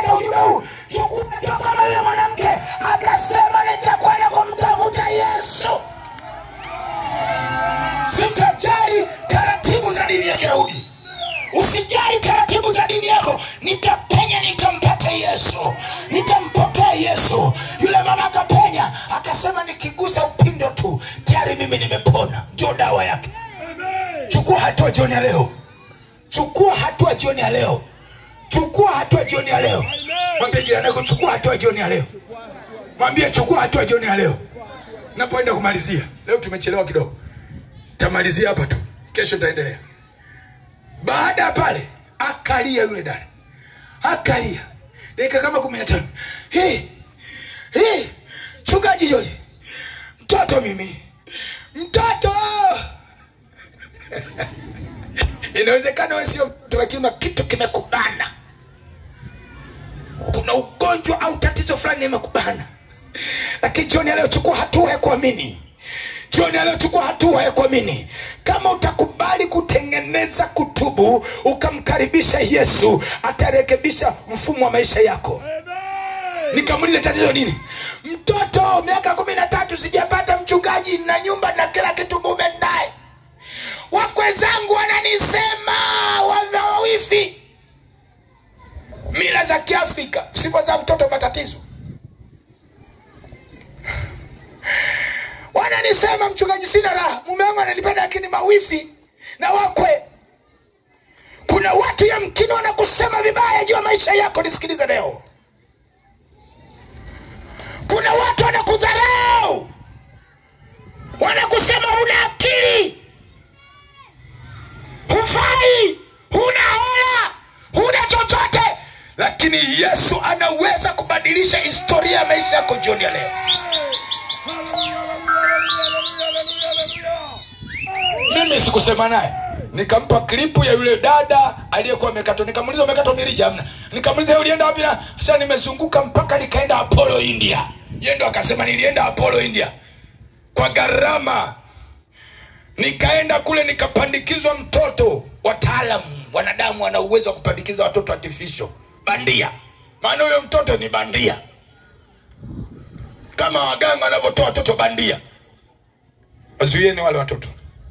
kupata ujumbe huu chukua hatua kama yule mwanamke akasema nitakwenda kumtafuta yesu sitajali taratibu za dini ya kiyahudi usijali taratibu za dini yako nitapenya nikampata yesu nitampokea yesu yule mama akapenya akasema nikigusa upindo tu tayari mimi nimepona ndio dawa yake chukua hatua jioni ya leo chukua hatua jioni ya leo chukua hatua jioni ya leo mwambie jirani yako chukua hatua jioni ya leo mwambie chukua hatua jioni ya leo napoenda kumalizia leo tumechelewa kidogo tamalizia hapa tu kesho nitaendelea baada ya pale akalia yule dada akalia dakika kama kumi na tano hii hii chungaji joji mtoto mimi mtoto inawezekana wewe sio mtoto lakini una kitu kimekubana kuna ugonjwa au tatizo fulani limekubana lakini jioni ya leo chukua hatua ya kuamini jioni ya leo chukua hatua ya kuamini kama utakubali kutengeneza kutubu ukamkaribisha yesu atarekebisha mfumo wa maisha yako nikamuliza tatizo nini mtoto miaka kumi na tatu sijapata mchungaji na nyumba na kila kitu mume naye wakwe zangu wananisema wana wawifi mila za kiafrika sifa za mtoto matatizo wananisema mchungaji sina raha mume wangu ananipenda lakini mawifi na wakwe kuna watu yamkini wanakusema vibaya juu ya maisha yako nisikilize leo kuna watu wanakudharau wanakusema huna akili hufai huna hela huna chochote lakini yesu anaweza kubadilisha historia ya maisha yako jioni ya leo mimi sikusema naye nikampa klipu ya yule dada aliyekuwa amekatwa nikamuliza umekatwa mirija amna nikamuliza ulienda wapi na sasa nimezunguka mpaka nikaenda apollo india ye ndo akasema nilienda apollo india kwa gharama nikaenda kule nikapandikizwa mtoto wataalamu wanadamu wana uwezo wa kupandikiza watoto artificial bandia maana huyo mtoto ni bandia kama waganga wanavyotoa watoto bandia wazuieni wale watoto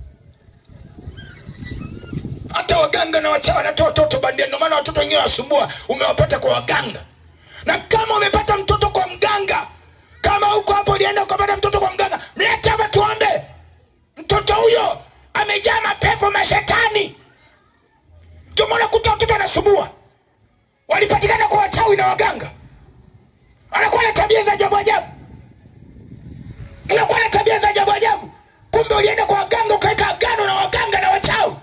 hata waganga na wachawi wanatoa watoto bandia ndio maana watoto wengine wasumbua umewapata kwa waganga na kama umepata mtoto kwa mganga kama huko hapo ulienda ukapata mtoto kwa mganga mlete hapa tuombe mtoto huyo amejaa mapepo mashetani ndio maana kuta watoto wanasumbua walipatikana kwa wachawi na waganga anakuwa na tabia za ajabu ajabu anakuwa na tabia za ajabu ajabu kumbe ulienda kwa waganga ukaweka agano na waganga na wachawi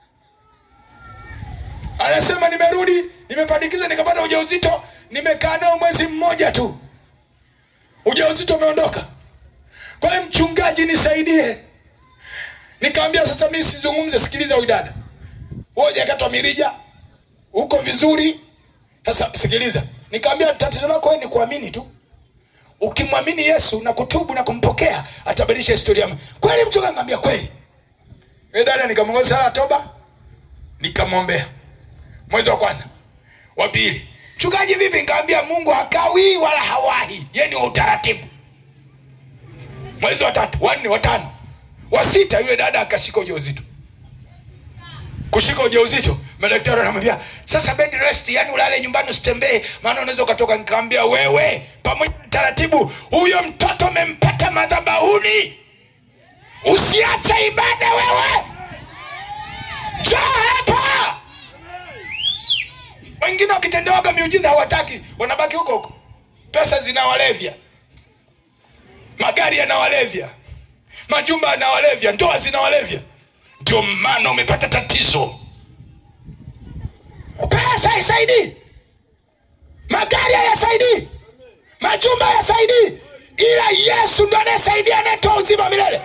anasema nimerudi nimepandikizwa nikapata ujauzito nimekaa nao mwezi mmoja tu ujauzito umeondoka kwa hiyo mchungaji nisaidie nikamwambia sasa mimi sizungumze sikiliza huyu dada wewe hujakatwa mirija uko vizuri sasa sikiliza nikamwambia tatizo lako wewe ni kuamini tu ukimwamini yesu na kutubu na kumpokea atabadilisha historia kweli mchungaji ngambia kweli Yule dada nikamwongoza sala ya toba nikamwombea mwezi wa kwanza wa pili mchungaji vipi nikaambia mungu hakawii wala hawahi ye ni wa utaratibu mwezi wa tatu wanne watano wa sita yule dada akashika ujauzito kushika ujauzito madaktari wanamwambia sasa bed rest yani ulale nyumbani usitembee maana unaweza ukatoka nikaambia wewe pamoja na taratibu huyo mtoto umempata madhabahuni usiache ibada wewe njoo hapa wengine wakitendewaga miujiza hawataki wanabaki huko huko pesa zinawalevya magari yanawalevya majumba yanawalevya ndoa zinawalevya ndio maana umepata tatizo pesa haisaidii magari hayasaidii majumba hayasaidii ila yesu ndo anayesaidia anayetoa uzima milele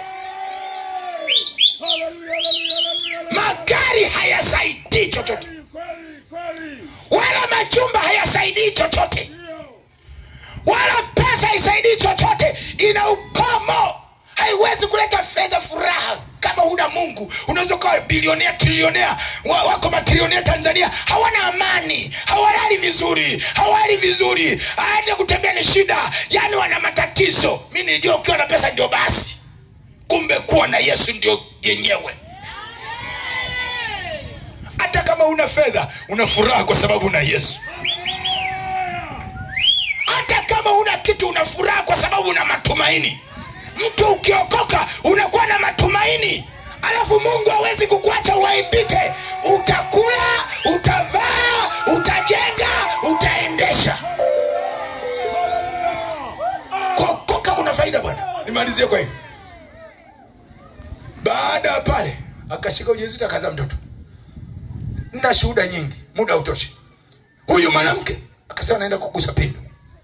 magari hayasaidii chochote wala majumba hayasaidii chochote wala pesa haisaidii chochote ina ukomo haiwezi kuleta fedha furaha kama huna mungu unaweza ukawa bilionea trilionea wa- wako matrilionea tanzania hawana amani hawalali vizuri hawali vizuri aende kutembea ni shida yaani wana matatizo mi nilijua ukiwa na pesa ndio basi kumbe kuwa na yesu ndio yenyewe hata kama una fedha una furaha kwa sababu una yesu hata kama una kitu una furaha kwa sababu una matumaini mtu ukiokoka unakuwa na matumaini alafu mungu hawezi kukuacha uaibike utakula utavaa utajenga utaendesha kuokoka kuna faida bwana nimalizie kwa hili baada ya pale akashika ujauzito akazaa mtoto na shuhuda nyingi muda hautoshi huyu mwanamke akasema naenda kugusa pindo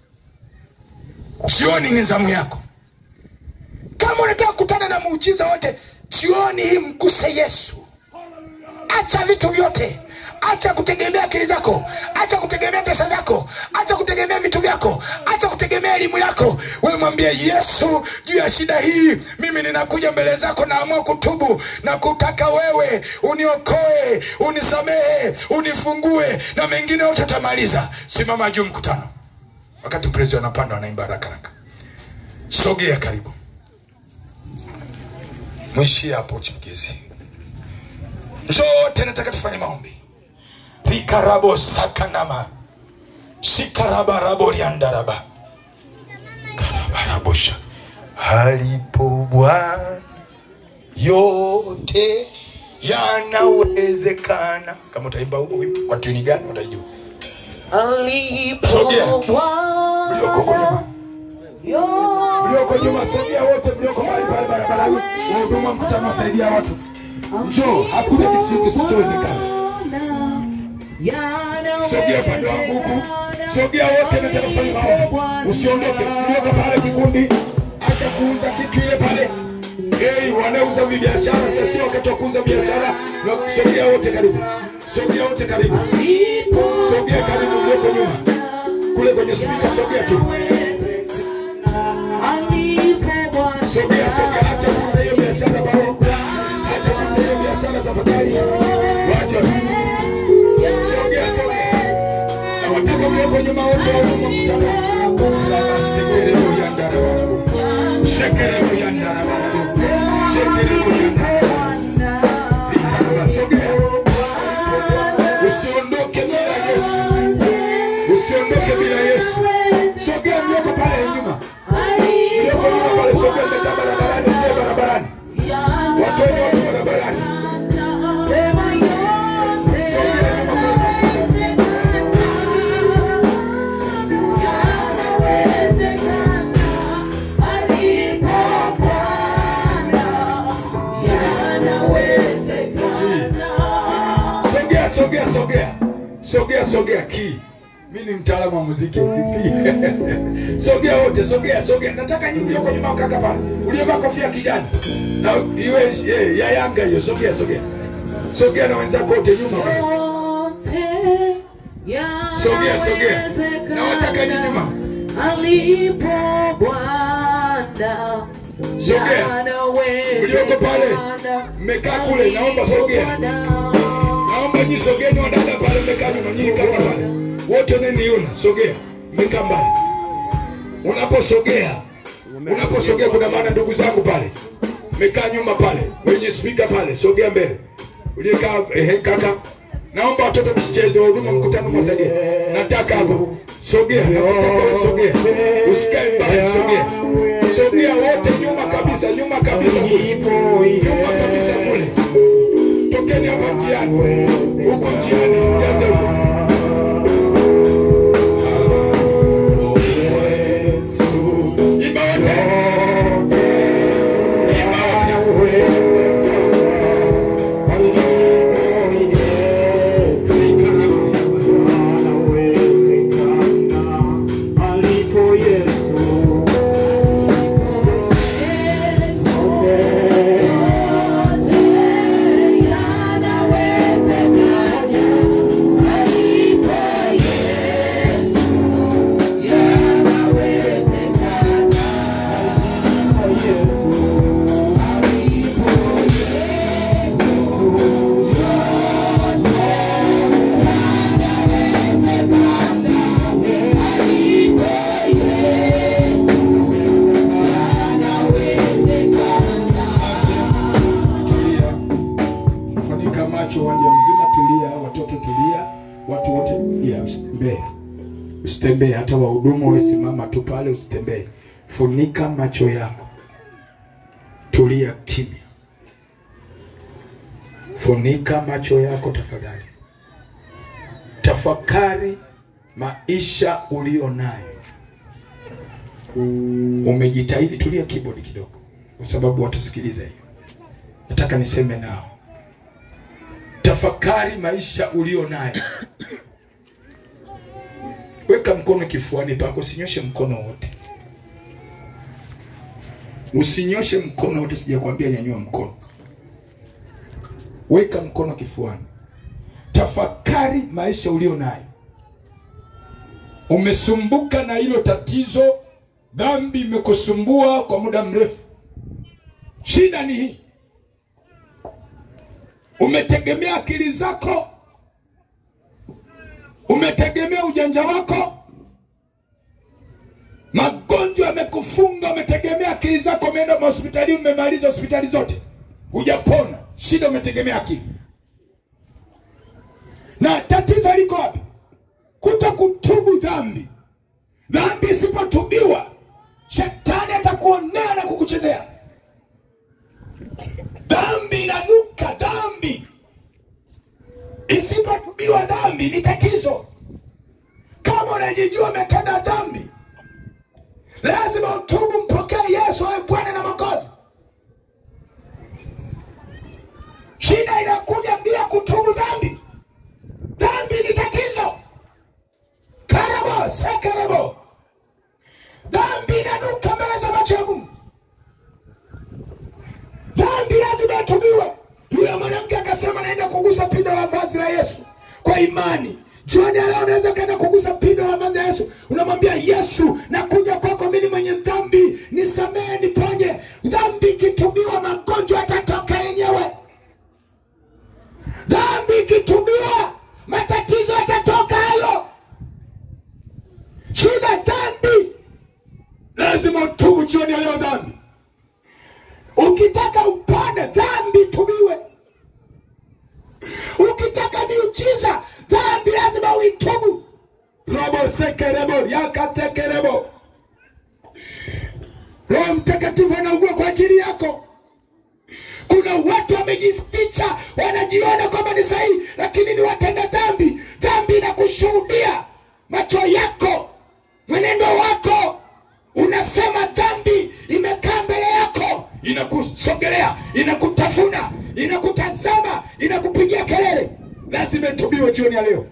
jioni ni zamu yako kama unataka kukutana na muujiza wote jioni hii mguse yesu acha vitu vyote acha kutegemea akili zako acha kutegemea pesa zako acha kutegemea vitu vyako acha kutegemea elimu yako we mwambie yesu juu ya shida hii mimi ninakuja mbele zako naamua kutubu na kutaka wewe uniokoe unisamehe unifungue na mengine yote utamaliza simama juu mkutano wakati mprezi wanapanda wanaimba haraka haraka sogea karibu mwishie hapo chipukizi zote nataka tufanye maombi rikarabo sakanama shikarabaraboriandaraba karabarabosha alipo bwana yote yanawezekana kama utaimba huo wimbo kwa tuni gani utaijua Sogea. mlioko huko nyuma mlioko nyuma sogea wote mlioko mahali pale barabarani wahuduma mkutano wasaidia watu njoo hakuna kitu kisichowezekana sogea upande wangu huku sogea wote nataka kufanya maombi usiondoke mlioko pale kikundi acha kuuza kitu ile pale Hey, wanauza biashara sasa sio wakati wa kuuza biashara Na- sogea wote karibu sogea wote karibu sogea karibu mlioko nyuma kule kwenye spika sogea tu sogea sogea acha kuuza hiyo biashara pale acha kuuza hiyo biashara tafadhali wacha sogea sogea na wataka mlioko nyuma wote wa huduma mkutano Baba, sekere boyandara barabu. Sekere boyandara barabu. Sekere boyandara Barabu. Sogea. usiondoke bila yesu usiondoke bila yesu sogea mlioko pale nyuma mlioko nyuma pale sogea mmekaa barabarani sio barabarani watoeni watu barabarani sogea nyuma pale. sogea sogea sogea sogea sogea kii mi ni mtaalamu wa muziki vipi sogea wote sogea sogea nataka nyinyi mlioko nyuma kaka pale uliovaa kofia ya kijani na iwe eh, ya yanga hiyo sogea sogea sogea na wenzako wote nyuma pale. Sogea, sogea. Na wataka ni nyuma. Alipo Bwana. Sogea. Mlioko pale, mmekaa kule, naomba sogea. naomba nyi sogeni wadada pale mmekaa nyuma nyinyi kaka pale wote neniona sogea mmekaa mbali unaposogea unaposogea kuna maana ndugu zangu pale mmekaa nyuma pale wenye spika pale sogea mbele uliyekaa ehe kaka naomba watoto msicheze wahuduma mkutano mwasaidie nataka hapo sogea nakutaka wewe sogea usikae mbali sogea sogea wote nyuma kabisa nyuma kabisa kule nyuma kabisa kule tokeni hapa njiani huko njiani jaze huko Imba wote. Imba wote. Yesu. usitembee. Hata wahudumu wewe, simama tu pale, usitembee. Funika macho yako, tulia kimya, funika macho yako tafadhali, tafakari maisha ulio nayo. Umejitahidi, tulia keyboard kidogo, kwa sababu watasikiliza hiyo. Nataka niseme nao, tafakari maisha ulio nayo. Weka mkono kifuani pako, usinyoshe mkono wote, usinyoshe mkono wote. Sijakwambia nyanyua mkono, weka mkono kifuani. Tafakari maisha ulio nayo. Umesumbuka na hilo tatizo, dhambi imekusumbua kwa muda mrefu. Shida ni hii, umetegemea akili zako umetegemea ujanja wako, magonjwa yamekufunga, umetegemea akili zako, umeenda hospitali, umemaliza hospitali zote, hujapona. Shida umetegemea akili, na tatizo liko wapi? Kuto kutubu dhambi. Dhambi isipotubiwa, shetani atakuonea na kukuchezea. Dhambi inanuka, dhambi isipotubiwa dhambi ni tatizo. Kama unajijua umetenda dhambi, lazima utubu, mpokee Yesu awe Bwana na Mwokozi. Shida inakuja bila kutubu dhambi. Dhambi ni tatizo. Karabo sekarabo, dhambi inanuka mbele za macho ya Mungu. Dhambi lazima itubiwe. Yule mwanamke akasema naenda kugusa pindo la vazi la Yesu kwa imani. Jioni ya leo unaweza kaenda kugusa pindo la vazi la Yesu, unamwambia Yesu, nakuja kwako, mimi mwenye dhambi, nisamehe, niponye. Dhambi ikitubiwa, magonjwa yatatoka yenyewe. Dhambi ikitubiwa, matatizo yatatoka hayo. Shida dhambi, lazima utubu jioni ya leo dhambi. Ukitaka upande dhambi tubiwe. Ukitaka miujiza dhambi lazima uitubu. robo sekerebo yakatekerebo. Roho Mtakatifu anaugua kwa ajili yako. Kuna watu wamejificha, wanajiona kwamba ni sahihi, lakini ni watenda dhambi. Dhambi inakushuhudia, macho yako, mwenendo wako unasema dhambi imekaa mbele yako, inakusogelea, inakutafuna, inakutazama, inakupigia kelele. Lazima itubiwe jioni ya leo.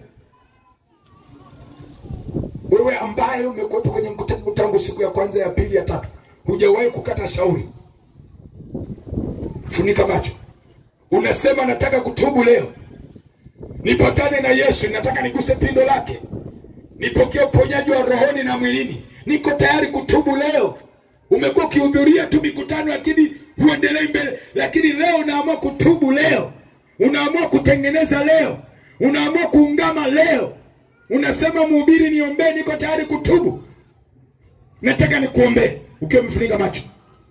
Wewe ambaye umekuwepo kwenye mkutano tangu siku ya kwanza, ya pili, ya tatu, hujawahi kukata shauri, funika macho, unasema nataka kutubu leo, nipatane na Yesu, nataka niguse pindo lake, nipokee uponyaji wa rohoni na mwilini, niko tayari kutubu leo. Umekuwa ukihudhuria tu mikutano, lakini huendelei mbele, lakini leo unaamua kutubu leo, unaamua kutengeneza leo, unaamua kuungama leo, unasema mhubiri, niombee, niko tayari kutubu. Nataka nikuombee ukiwa umefunika macho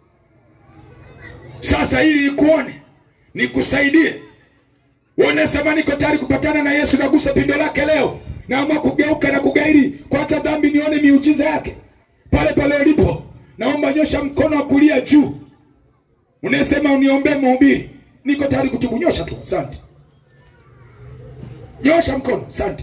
sasa, ili nikuone, nikusaidie. Unasema niko tayari kupatana na Yesu, nagusa pindo lake leo, naamua kugeuka na kugairi, kuacha dhambi, nione miujiza yake pale pale ulipo. Naomba nyosha mkono wa kulia juu. Unasema uniombee mhubiri, niko tayari kutubu. Nyosha tu, asante. Nyosha mkono, asante.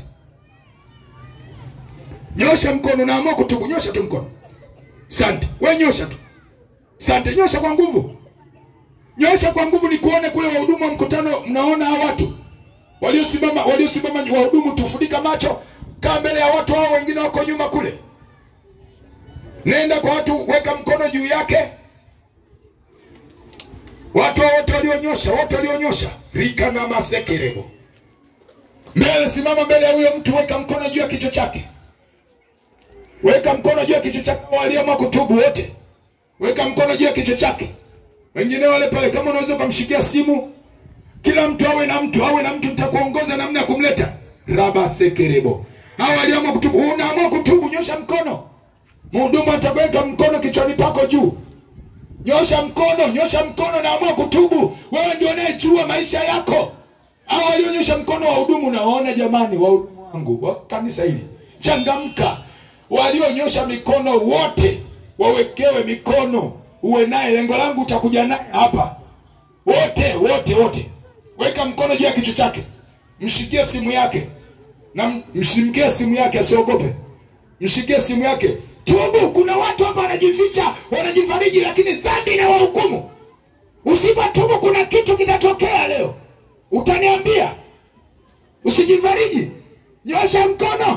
Nyosha mkono, naamua kutubu. Nyosha tu mkono, asante. We nyosha tu, asante. Nyosha kwa nguvu, nyosha kwa nguvu, nikuone kule. Wahudumu wa mkutano, mnaona hao watu waliosimama, waliosimama, wahudumu, tufunika macho, kaa mbele ya watu hao, wengine wako nyuma kule. Nenda kwa watu, weka mkono juu yake. Watu hao wote walionyosha, wote walionyosha rika na masekerebo mbele, simama mbele ya huyo mtu, weka mkono juu ya kichwa chake, weka mkono juu ya kichwa chake. Walioamua kutubu wote, weka mkono juu ya kichwa chake. Wengine wale pale, kama unaweza ukamshikia simu, kila mtu awe na mtu, awe na mtu, nitakuongoza namna ya kumleta raba sekerebo. Hao walioamua kutubu, unaamua kutubu, nyosha mkono. Mhudumu ataweka mkono kichwani pako juu. Nyosha mkono, nyosha mkono, naamua kutubu. Wewe ndio unayejua maisha yako. Hao walionyosha mkono wahudumu, naona jamani, wahudumu wangu wa kanisa hili, changamka walionyosha mikono wote wawekewe mikono uwe naye lengo langu utakuja naye hapa wote wote wote weka mkono juu ya kichwa chake mshikie simu yake na m- mshimkie simu yake asiogope mshikie simu yake tubu kuna watu hapa wanajificha wanajifariji lakini dhambi inawahukumu usipotubu kuna kitu kitatokea leo utaniambia usijifariji nyosha mkono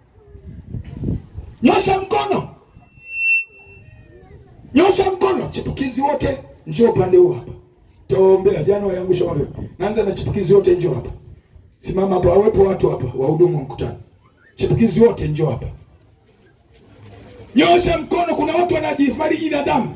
nyosha mkono nyosha mkono chipukizi wote njoo upande huu hapa taombea jana waliangusha mapepo naanza na chipukizi wote njoo hapa simama hapa wawepo watu hapa wahudumu wa mkutano chipukizi wote njoo hapa nyosha mkono kuna watu wanajifariji na damu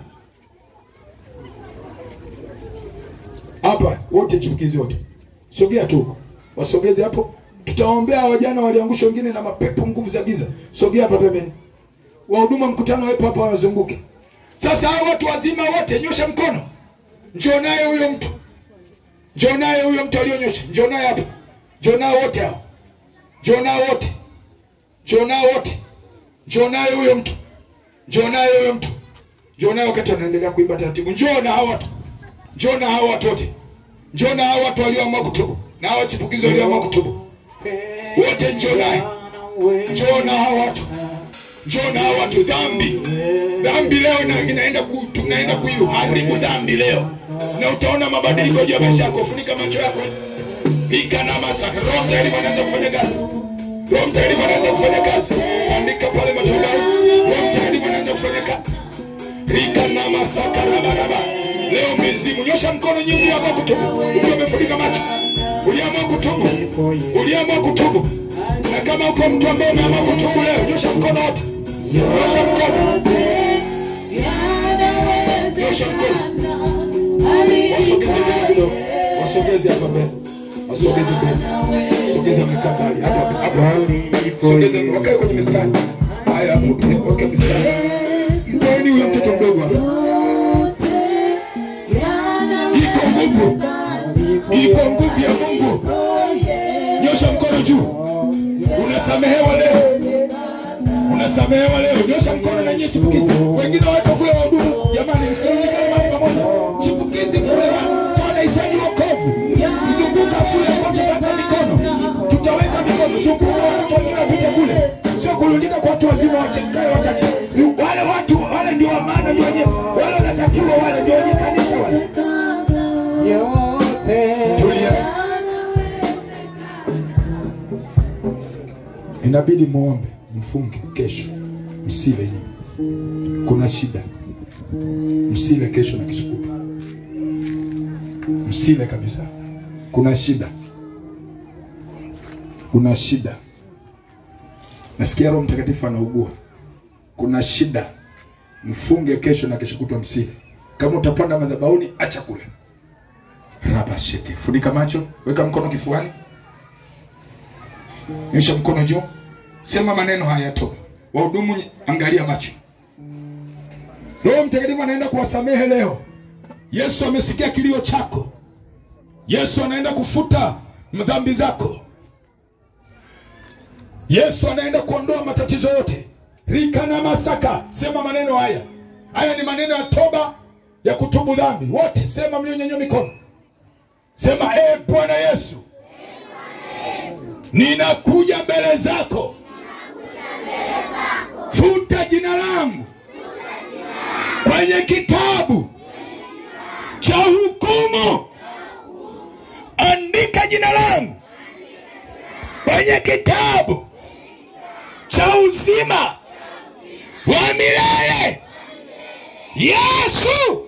hapa wote chipukizi wote sogea tu huko wasogeze hapo tutaombea wajana waliangusha wengine na mapepo nguvu za giza sogea hapa pembeni wahudumu wa mkutano wepo hapa wazunguke sasa hao watu wazima wote nyosha mkono njoo naye huyo mtu njoo naye huyo mtu aliyonyosha njoo naye hapa njoo nao wote hao njoo nao wote njoo nao wote njoo naye huyo mtu njoo naye huyo mtu njoo naye wakati wanaendelea kuimba taratibu njoo na hao watu njoo na hao watu wote njoo na hao watu walioamua kutubu na hao chipukizi walioamua kutubu wote njoo naye njoo na hao watu njoo na hao watu dhambi dhambi leo ina- inaenda ku, tunaenda kuiharibu dhambi leo na utaona mabadiliko juu ya maisha yako funika macho yako ika na masaka roho mtakatifu anaanza kufanya kazi roho mtakatifu anaanza kufanya kazi andika pale matubai roho mtakatifu anaanza kufanya kazi rika na masaka rabaraba leo mizimu nyosha mkono nyingi uliamua kutubu ukiwa umefunika macho uliamua kutubu uliamua kutubu na kama uko mtu ambaye umeamua kutubu leo nyosha mkono wote nyosha mkono nyosha mkono wasogeze mbele kidogo wasogeze hapa mbele wasogeze mbele sogeza mkaa mbali hapa hapa sogeze wakae kwenye mistari haya hapo eh, weka mistari Itoeni huyo mtoto mdogo hapa iko nguvu iko nguvu ya Mungu nyosha mkono juu unasamehewa leo unasamehewa leo nyosha mkono na nyie chipukizi wengine wapo kule wahudumu jamani msirudikane mahali pamoja chipukizi kule watu wanahitaji wokovu mzunguka kule kote weka mikono tutaweka mikono zunguka watoto wengine wapite kule sio kurundika kwa watu wazima wachekae wachache wale watu wale ndio wa maana ndio wenye wale wanatakiwa wale ndio wenye kanisa wale tulia inabidi muombe mfunge kesho msile nyinyi kuna shida msile kesho na kesho kutwa msile kabisa kuna shida kuna shida nasikia roho mtakatifu anaugua kuna shida mfunge kesho na kesho kutwa msile kama utapanda madhabahuni acha kula raba sheke funika macho weka mkono kifuani nyosha mkono juu sema maneno haya toba wahudumu nye- angalia macho roho mtakatifu anaenda kuwasamehe leo yesu amesikia kilio chako yesu anaenda kufuta dhambi zako yesu anaenda kuondoa matatizo yote rika na masaka sema maneno haya haya ni maneno ya toba ya kutubu dhambi wote sema mlionyanyua mikono sema e bwana yesu ninakuja mbele zako futa jina langu kwenye kitabu cha hukumu andika jina langu kwenye kitabu cha uzima wa milele yesu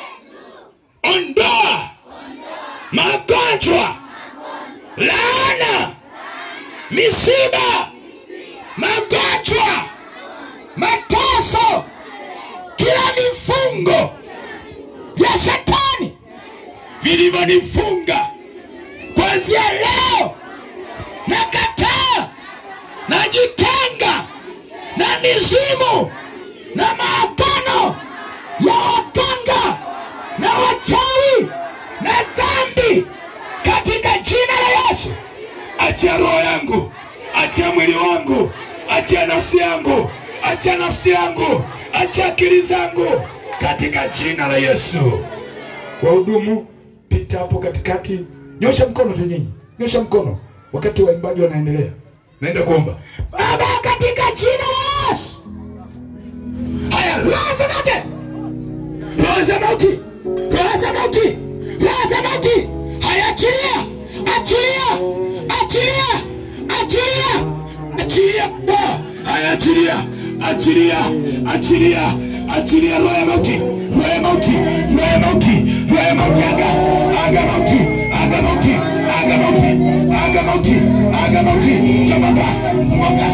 ondoa magonjwa laana misiba magonjwa mateso kila mifungo ya shetani vilivyonifunga kuanzia leo nakataa najitenga na mizimu na maagano ya waganga na wachawi na dhambi katika jina la yesu achia roho yangu achia mwili wangu achia nafsi yangu, achia nafsi yangu, achia akili zangu katika jina la Yesu. Wahudumu, pita hapo katikati, nyosha mkono tu nyinyi, nyosha mkono wakati waimbaji wanaendelea. Naenda kuomba. Baba, katika jina la Yesu, haya roho zote, roho za mauti, roho za mauti, roho za mauti, haya achilia, achilia, achilia, achilia, achilia, Bwana. haya achilia, achilia, achilia, achilia roho ya mauti, roho ya mauti, roho ya mauti, roho ya mauti, aga, aga mauti, aga mauti, aga mauti, aga mauti, aga mauti, chomoka, chomoka,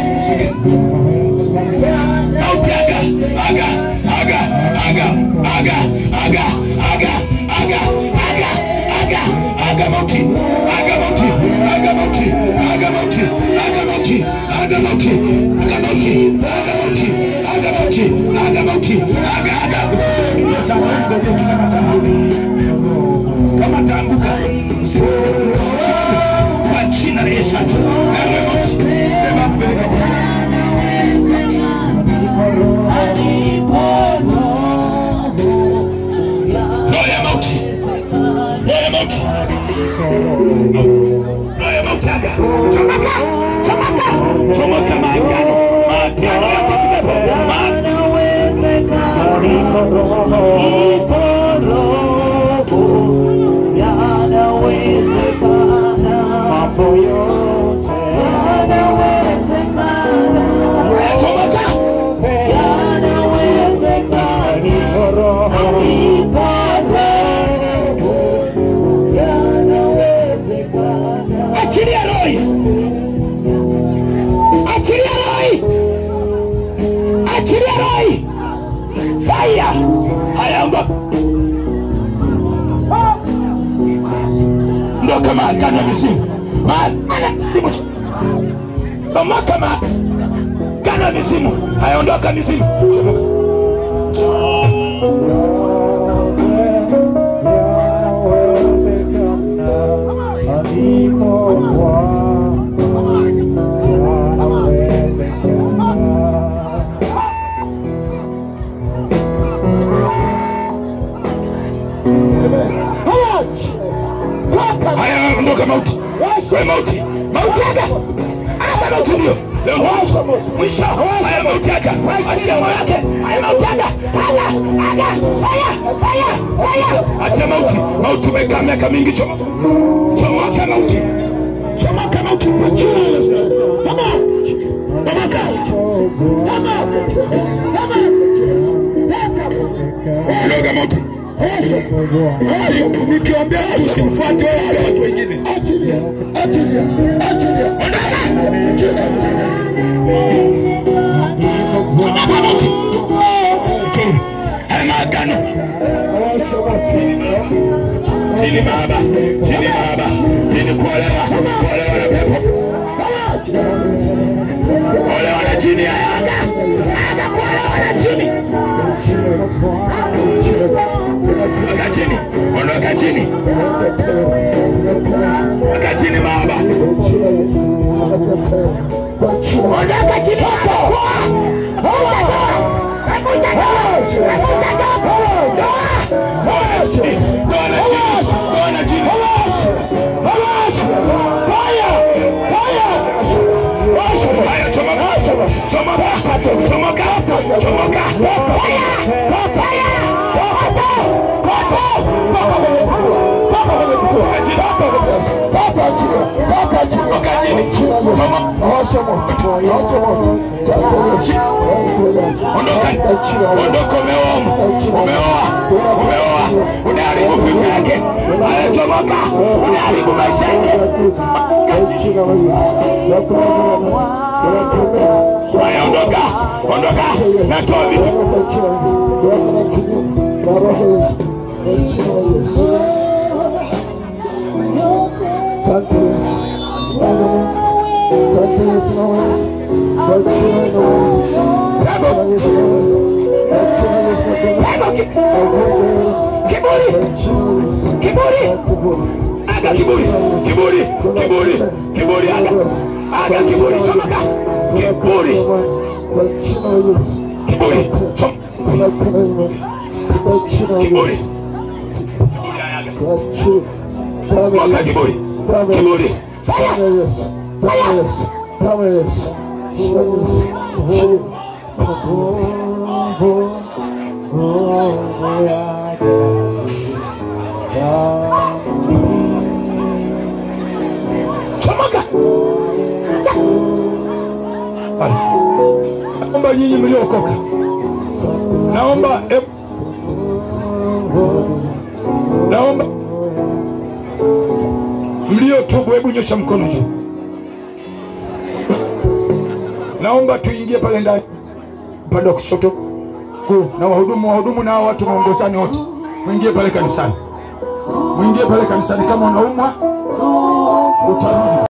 mauti, aga, aga, aga, aga, aga, aga, aga, aga, aga, aga, aga mauti, aga mauti, aga mauti, aga mauti, aga mauti, aga mauti, aga mauti, aga mauti, aga mauti, aga mauti, aga, aga. Usifikirie sana, ngoja tu kama taanguka. Kama taanguka, usifikirie. Kwa jina la Yesu. Ewe mauti, beba peleka kwa roho ya mauti, roho ya mauti, roho ya mauti, aga, chomoka, chomoka, chomoka maagano, maagano yote kipepo, ma- chomoka, achilia roho hii. achilia roho hii. achilia roho hii. fire, haya ondoka, ondoka maagano ya mizimu, maagano ya mizimu, ondoka maagano ya mizimu, haya ondoka mizimu, chomoka. Haya, ondoka mauti. Wewe mauti. Mauti aga. Aga mauti ndio. Leo mwisho. Mwisho. Haya mauti acha. Achia moyo wake. Haya mauti aga. Aga. Aga. Fire. Fire. Fire. Achia mauti. Mauti umekaa miaka mingi choma. Chomoka mauti. Chomoka mauti. Achia Yesu. Come on. Chomoka. Come on. Come on. Loga mauti. Nikiambia mtu usimfuate wewe wale watu wengine. Achilia, achilia, achilia. Ondoka mauti. Tu. Haya maagano. Chini baba, chini baba, chini kuolewa, kuolewa na pepo. Kuolewa na jini haya aga. Aga kuolewa na jini. Ondoka chini, ondoka chini, ondoka chini baba. Ondoka chini baba. Ondoka, umeoa, umeoa, umeoa, unaharibu vitu yake, anachomoka, unaharibu maisha yake. Haya, ondoka, ondoka, natoa vitu kiburi, kiburi, aga kiburi, kiburi, kiburi, kiburi, aga, aga kiburi, chomoka, Kiburi. Kwa jina la Yesu. Kiburi. Toka. Tunakana imani. Kwa jina la Kiburi. Yesu. Kwa jina. Damu ya Mwaka Yesu. kiburi. Damu ya Kiburi. Yesu. Damu ya Yesu. Damu ya Yesu. Damu ya Yesu. Damu ya Yesu. Jina. Damu ya Yesu. Chomoka. Pale. Naomba nyinyi mliokoka, naomba e, naomba mliotubu, hebu nyosha mkono juu. Naomba tuingie pale ndani, upande wa kushoto kuu, na wahudumu wahudumu na hao watu waongozani wote, mwingie pale kanisani, mwingie pale kanisani. Kama unaumwa utarudi.